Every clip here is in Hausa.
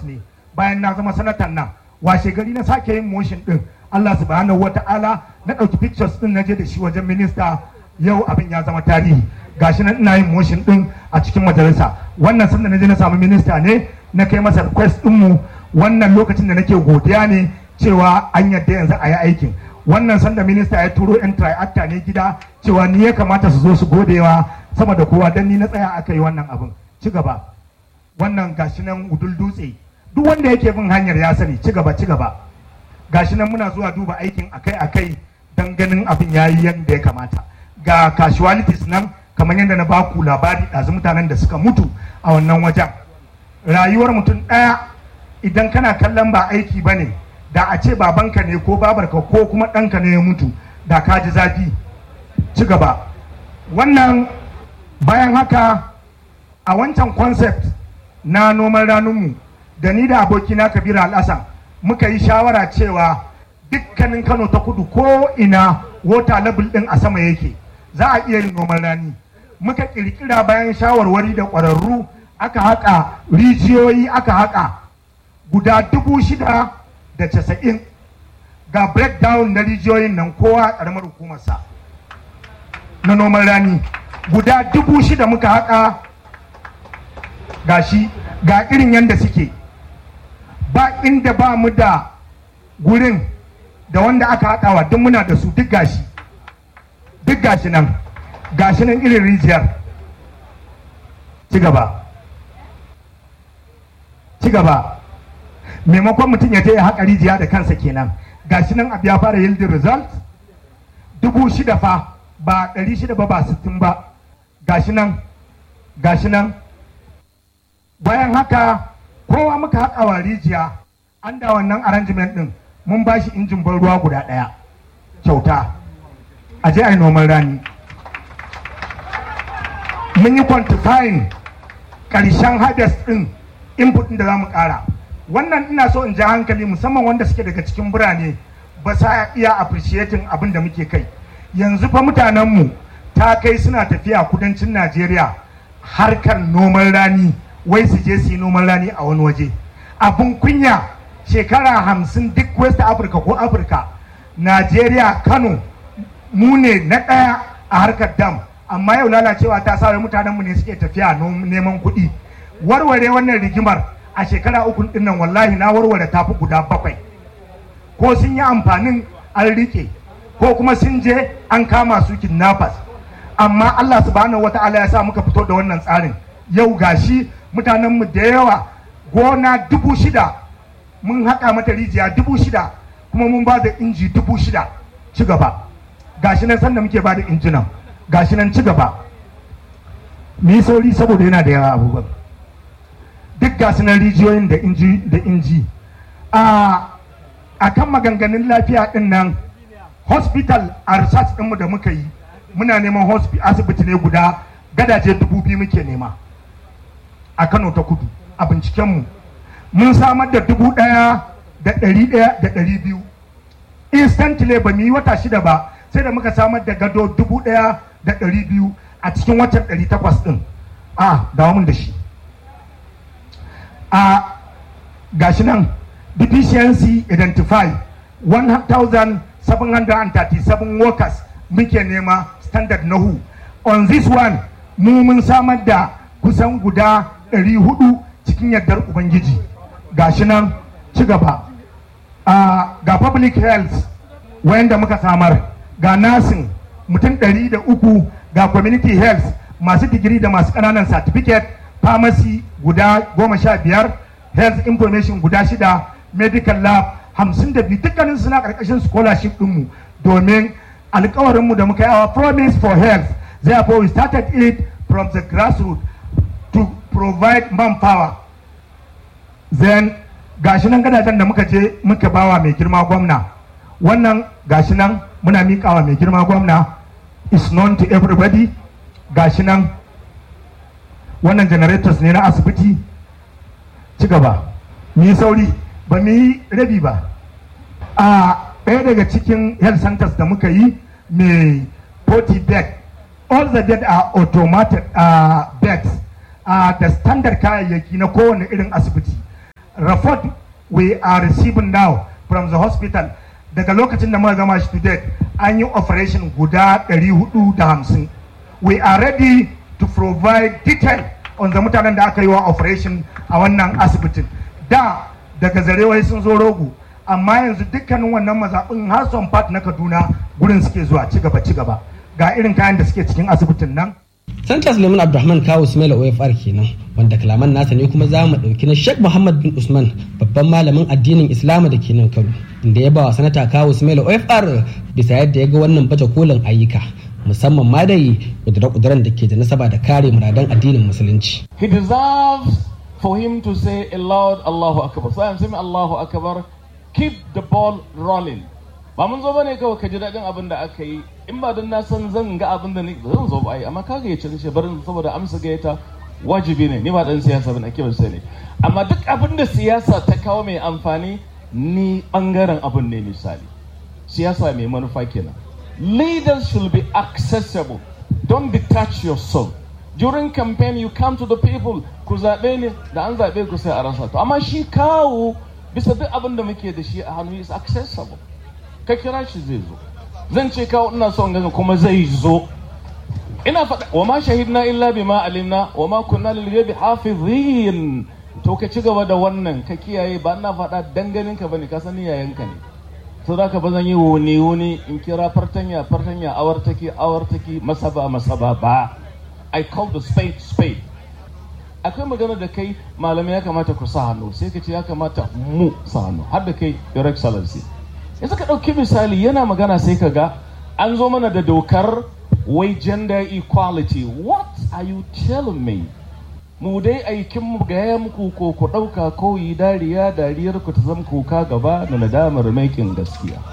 pictures ne bayan na zama sanatan nan washe gari na sake yin motion din Allah subhanahu wata'ala na ɗauki pictures din na je da shi wajen minista yau abin ya zama tarihi gashi nan ina yin motion din a cikin majalisa wannan sanda na je na samu minista ne na kai masa request din mu wannan lokacin da nake godiya ne cewa an yadda yanzu a yi aikin wannan sanda minista ya turo yan triacta ne gida cewa ni ya kamata su zo su godewa sama da kowa dan ni na tsaya aka yi wannan abin ci gaba wannan gashi nan udul dutse duk wanda yake bin hanyar ya sani ci gaba ci gaba gashi nan muna zuwa duba aikin akai akai dan ganin abin yayi yadda ya kamata ga casualties nan kamar yadda na baku labari ɗazu mutanen da suka mutu a wannan wajen rayuwar mutum ɗaya idan kana kallon ba aiki ba ne da a ce babanka ne ko babarka ko kuma ɗanka ne ya mutu da ka ji zafi ci gaba wannan bayan haka a wancan concept na noman ranunmu da ni da abokina kabiru al'asan muka yi shawara cewa dukkanin kano ta kudu ko ina water level ɗin a sama yake za a iya yin noman rani muka kirkira bayan shawarwari da ƙwararru aka haƙa rijiyoyi aka haƙa guda dubu shida da casa'in ga breakdown na rijiyoyin nan kowa ƙaramar hukumarsa na noman rani guda dubu shida muka haƙa ga shi ga irin yadda suke ba inda ba mu da gurin da wanda aka haƙawa duk muna da su duk gashi duk gashi nan gashi nan irin rijiyar ci gaba ci gaba maimakon mutum ya je ya haƙa rijiya da kansa kenan gashi nan abu ya fara yielding result dubu shida fa ba ɗari shida ba ba sittin ba gashi nan gashi nan bayan haka kowa muka haƙa wa rijiya an da wannan arrangement ɗin mun ba shi injin ban ruwa guda ɗaya kyauta a je a yi noman rani mun yi quantifying ƙarshen harvest ɗin input ɗin da za mu ƙara wannan ina so in ja hankali musamman wanda suke daga cikin birane ba sa iya appreciating abin da muke kai yanzu fa mutanenmu ta kai suna tafiya kudancin najeriya harkar noman rani wai su je su yi noman rani a wani waje abin kunya shekara hamsin duk west africa ko afirka najeriya kano mu ne na ɗaya a harkar dam amma yau lalacewa ta sa mutanenmu ne suke tafiya neman kuɗi warware wannan rigimar a shekara uku din nan wallahi na warware tafi guda bakwai ko sun yi amfanin an rike ko kuma sun je an kama su kidnappers amma Allah subhanahu wata'ala ya sa muka fito da wannan tsarin yau gashi mutanenmu da yawa gona dubu shida mun haƙa mata rijiya dubu shida kuma mun ba da inji dubu shida ci gaba gashi nan sanda muke ba da injinan gashi nan ci gaba mu yi sauri saboda yana da yawa abubuwan duk gasu nan rijiyoyin da inji da inji a kan maganganun lafiya din nan hospital a research ɗinmu da muka yi muna neman asibiti ne guda gadaje dubu biyu muke nema a kano ta kudu a bincikenmu mun samar da dubu ɗaya da ɗari ɗaya da ɗari biyu instantly ba mu yi wata shida ba sai da muka samar da gado dubu ɗaya da ɗari biyu a cikin watan ɗari takwas ɗin a dawo mun da shi a gashi nan deficiency identify 1737 workers muke nema standard na hu on this one mu mun samar da kusan guda 400 cikin yardar ubangiji gashi nan ci gaba a ga public health wayanda muka samar ga nursing mutum 300 ga community health masu digiri da masu ƙananan certificate pharmacy guda goma sha biyar health information guda shida medical lab hamsin da biyu dukkanin suna karkashin scholarship ɗinmu domin alkawarinmu da muka yi our promise for health therefore we started it from the grassroots to provide manpower then gashi nan gadajen da muka je muka bawa mai girma gwamna wannan gashi nan muna miƙawa mai girma gwamna is known to everybody gashi nan wannan generators ne na asibiti ci gaba mu yi sauri ba mu yi rabi ba a ɗaya daga cikin health centers da muka yi mai 40 bed all the bed are automated uh, beds uh, da standard kayayyaki na kowane irin asibiti report we are receiving now from the hospital daga lokacin da muka gama shi to date an yi operation guda 450 we are ready to provide detail on the mutanen da aka yi wa operation a wannan asibitin da daga zarewai sun zo rogo amma yanzu dukkanin wannan mazaɓin Hassan Park na Kaduna gurin suke zuwa ci gaba ci gaba ga irin kayan da suke cikin asibitin nan Sanata Suleiman Abdulrahman Kawu Ismail OFR kenan wanda kalaman nasa ne kuma za mu ɗauki na Sheikh Muhammad bin Usman babban malamin addinin Islama da ke nan Kano inda ya ba wa Sanata Kawu Ismail OFR bisa yadda ya ga wannan baje kolin ayyuka musamman ma dai kudura-kuduran da ke da nasaba da kare muradan addinin musulunci. He deserves for him to say a loud Allahu Akbar. So I'm saying Allahu Akbar, keep the ball rolling. Ba mun zo bane kawai ka ji daɗin abin da aka yi in ba don na san zan ga abin da zan zo ba ai amma kaga ya cin barin saboda amsa gayyata wajibi ne ni ba dan siyasa bane ake ban sani amma duk abin da siyasa ta kawo mai amfani ni bangaren abin ne misali siyasa mai manufa kenan leaders should be accessible don't detach yourself during campaign you come to the people ku zaɓe ne da an zaɓe ku sai a rasa to amma shi kawo bisa duk abin da muke da shi a hannu is accessible ka kira shi zai zo zan ce kawo ina son gaga kuma zai zo ina faɗa wa ma shahidna illa bima alimna wa ma kunna lil ghaibi hafizin to ka ci gaba da wannan ka kiyaye ba ina faɗa danganin ka bane ka san yayanka ne to da ka ba zan yi wuni wuni in kira fartanya fartanya awartaki awartaki masaba masaba ba i call the spade spade akwai magana da kai malamai ya kamata ku sa hannu sai ka ce ya kamata mu sa hannu har da kai your excellency yanzu ka ɗauki misali yana magana sai ka ga an zo mana da dokar wai gender equality what are you telling me mu dai aikin mu gaya muku ko ku ɗauka ko yi dariya dariyar ku ta zama kuka gaba da nadamar maikin gaskiya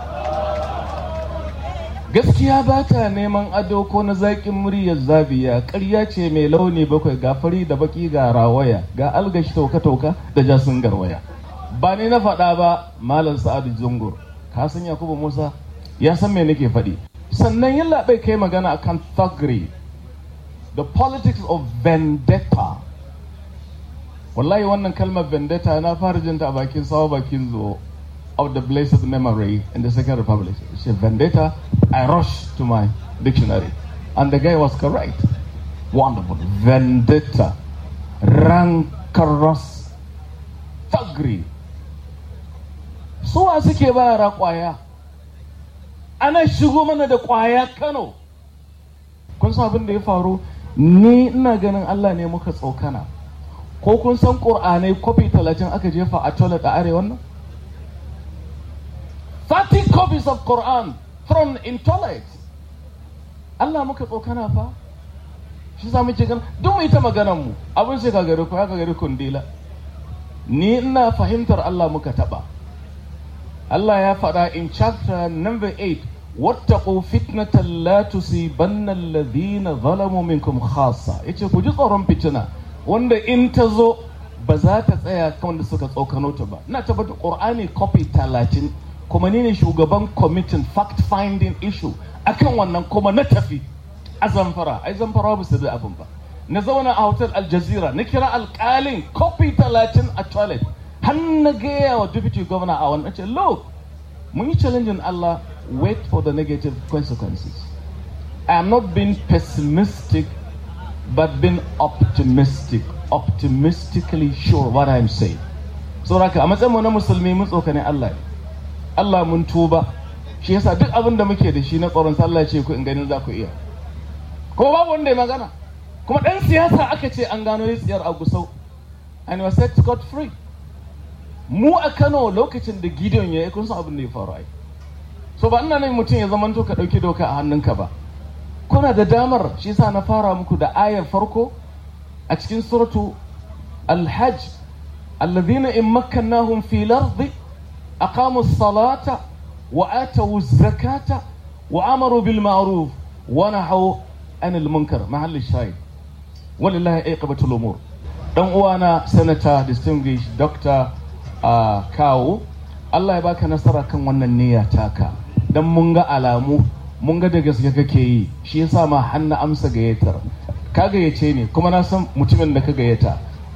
gaskiya ba ta neman ado ko na zaƙin muryar zabiya ƙarya ce mai launi bakwai ga fari da baki ga rawaya ga algashi tauka-tauka da jasun garwaya ba ni na faɗa ba malam sa'adu zungur ka san yakubu musa ya san me nake faɗi sannan yin labai kai magana akan thuggery the politics of vendetta wallahi wannan kalmar vendetta na fara jinta a bakin sawa bakin zo of the blessed memory in the second republic it's a vendetta i rushed to my dictionary and the guy was correct wonderful vendetta rancorous thuggery suwa suke ba yara kwaya ana shigo mana da kwaya kano kun san abin da ya faru ni ina ganin allah ne muka tsokana ko kun san ƙur'anai kofi talatin aka jefa a toilet a arewa nan 30 copies of quran thrown in toilet allah muka tsokana fa shi za muke gan duk mu ita maganan mu abin sai ka gari ko ya ka gari kundila ni ina fahimtar allah muka taba Allah ya faɗa in chapter number 8 wattaqu fitnatan la tusibanna alladhina zalamu minkum khassa yace ku ji tsoron fitina wanda in ta zo ba za ta tsaya kan wanda suka tsokano ta ba ina tabbata qur'ani copy 30 kuma ni ne shugaban committee fact finding issue akan wannan kuma na tafi a zamfara ai zamfara ba su da abin ba na zauna a hotel al jazeera na kira alƙalin copy 30 a toilet har na gaya wa deputy governor a wannan ce look mun yi challenging Allah wait for the negative consequences I am not being pessimistic but being optimistic optimistically sure what I'm saying so haka a matsayin mu na musulmi mun tsokane Allah Allah mun tuba shi yasa duk abin da muke da shi na tsoron sallah ce ku in ganin za ku iya ko babu wanda ya magana kuma dan siyasa aka ce an gano tsiyar a gusau and was set scot free mu a Kano lokacin da Gideon ya yi kun san abin da ya faru ai so ba ina nan mutum ya zamanto ka dauki doka a hannunka ba kuna da damar shi yasa na fara muku da ayar farko a cikin suratu al-hajj alladhina in makkannahum fi al-ardi aqamu as-salata wa atu az-zakata wa amaru bil ma'ruf wa nahaw anil munkar mahall shahid walillahi aqibatul umur dan uwana senator distinguished doctor a kawo Allah ya baka nasara kan wannan niyya taka dan mun ga alamu mun ga da gaske kake yi shi yasa ma hanna amsa gayyatar ka gayyace ne kuma na san mutumin da ka gayyata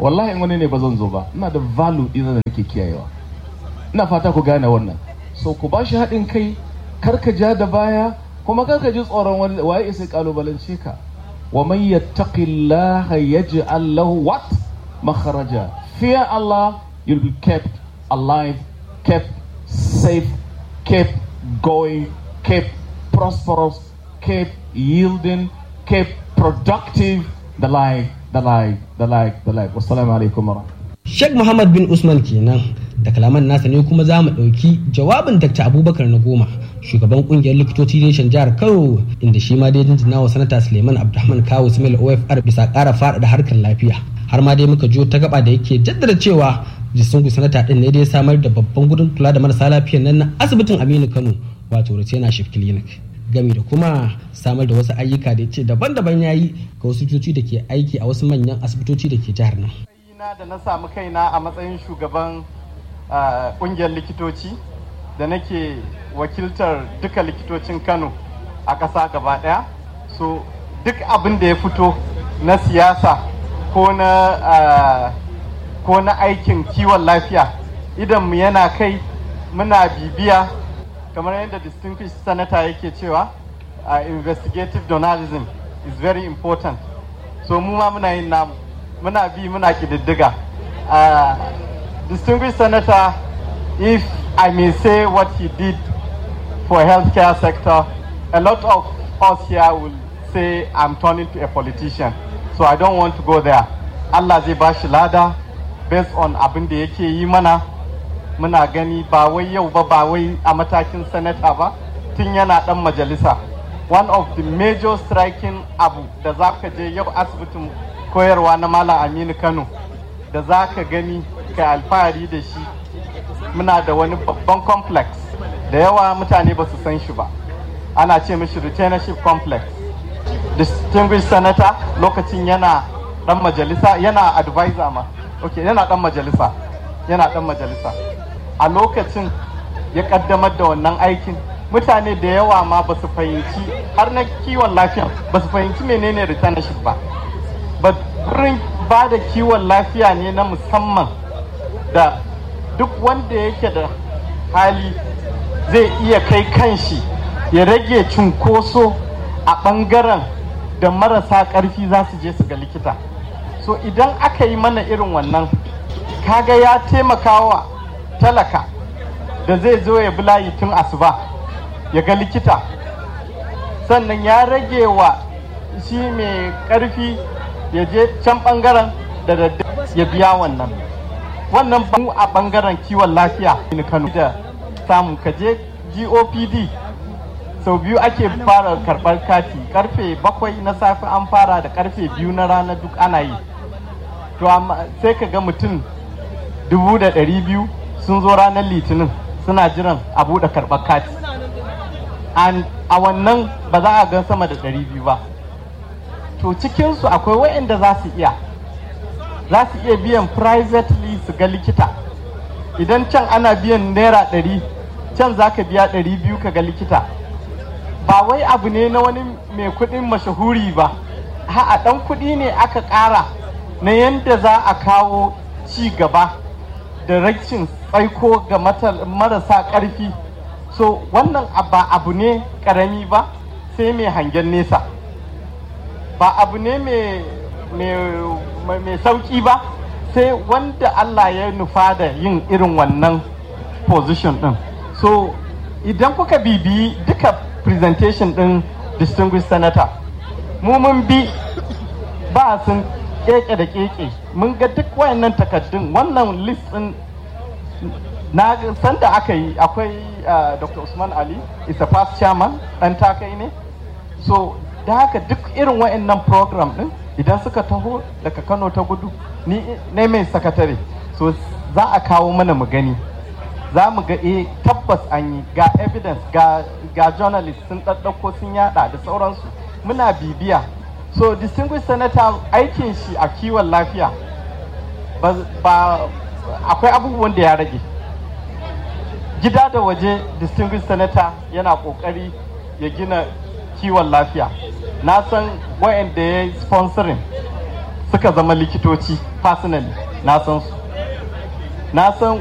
wallahi in wani ne ba zan zo ba ina da value ɗin da nake kiyayewa ina fata ku gane wannan so ku ba shi haɗin kai kar ka ja da baya kuma kar ka ji tsoron wani waye isa kalubalance ka wa man yattaqillaha yaj'al lahu what makharaja fear Allah you'll be kept alive kept safe kept going kept prosperous kept yielding kept productive the life the life the life the life wassalamu alaikum warahmatullahi Sheikh Muhammad bin Usman kenan da kalaman nasa ne kuma za mu ɗauki jawabin Dr. Abubakar na goma shugaban kungiyar likitoci reshen jihar Kano inda shi ma dai jinjina wa sanata Suleiman Abdulrahman Kawu Ismail OFR bisa ƙara faɗaɗa harkar lafiya har ma dai muka jo ta gaba da yake jaddada cewa jisungu sanata ɗin ne dai samar da babban gudun kula da marasa lafiyan nan na asibitin Aminu Kano wato Rutena Shif Clinic gami da kuma samar da wasu ayyuka da ce daban-daban ya yi ga wasu coci da ke aiki a wasu manyan asibitoci da ke jihar nan. na da na samu kaina a matsayin shugaban kungiyar likitoci da nake wakiltar duka likitocin kano a ƙasa gaba ɗaya so duk abin da ya fito na siyasa ko na ko na aikin kiwon lafiya idan mu yana kai muna bibiya kamar yadda distinguished senator yake cewa investigative journalism is very important so mu ma muna yin namu muna bi muna kididdiga uh, distinguished senator if i may say what he did for healthcare sector a lot of us here will say i'm turning to a politician so i don't want to go there allah zai ba shi lada based on abin da yake yi mana muna gani ba wai yau ba ba wai a matakin sanata ba tun yana dan majalisa one of the major striking abu da za ka je yau asibitin koyarwa na Malam Aminu Kano da za ka gani ka alfahari da shi muna da wani babban complex da yawa mutane ba su san shi ba ana ce mishi retainership complex distinguished senator lokacin yana dan majalisa yana advisor ma ok yana dan majalisa yana dan majalisa a lokacin ya kaddamar da wannan aikin mutane da yawa ma ba su fahimci har na kiwon lafiya ba su fahimci menene retainership ba wurin ba da kiwon lafiya ne na musamman da duk wanda yake da hali zai iya kai kanshi ya rage cunkoso a ɓangaren da marasa ƙarfi za su je su ga likita so idan aka yi mana irin wannan kaga ya taimaka wa talaka da zai zo ya bi layi tun asuba ya ga likita sannan ya rage wa shi mai ƙarfi ya je can bangaren da daddare ya biya wannan wannan mu a bangaren kiwon lafiya in kano da samu ka je gopd sau biyu ake fara karɓar kati karfe bakwai na safe an fara da karfe biyu na rana duk ana yi to sai ka ga mutum dubu da ɗari biyu sun zo ranar litinin suna jiran a buɗe karɓar kati a wannan ba za a gan sama da ɗari biyu ba to cikinsu akwai waɗanda za su iya za su iya biyan privately su ga likita idan can ana biyan naira ɗari can za ka biya ɗari biyu ka ga likita ba wai abu ne na wani mai kuɗin mashahuri ba a ɗan kuɗi ne aka ƙara na yadda za a kawo ci gaba da rashin tsaiko ga marasa ƙarfi so wannan ba abu ne ƙarami ba sai mai hangen nesa ba abu ne mai sauki ba sai wanda Allah ya nufa da yin irin wannan position din so idan kuka bibiyi duka presentation din distinguished senator mu mun bi ba sun keke da keke mun ga duk wayannan takaddun wannan list din na san da aka yi akwai dr usman ali is a past chairman dan takai ne so da haka duk irin wa'annan program din idan suka taho daga kano ta gudu ni ne mai sakatare so za a kawo mana mu gani za mu ga eh tabbas an yi ga evidence ga ga journalist sun ɗaɗɗauko sun yada da sauransu muna bibiya so distinguished senator aikin shi a kiwon lafiya ba akwai abubuwan da ya rage gida da waje distinguished senator yana kokari ya gina kiwon lafiya na san wayanda ya yi sponsoring suka zama likitoci personally na san su na san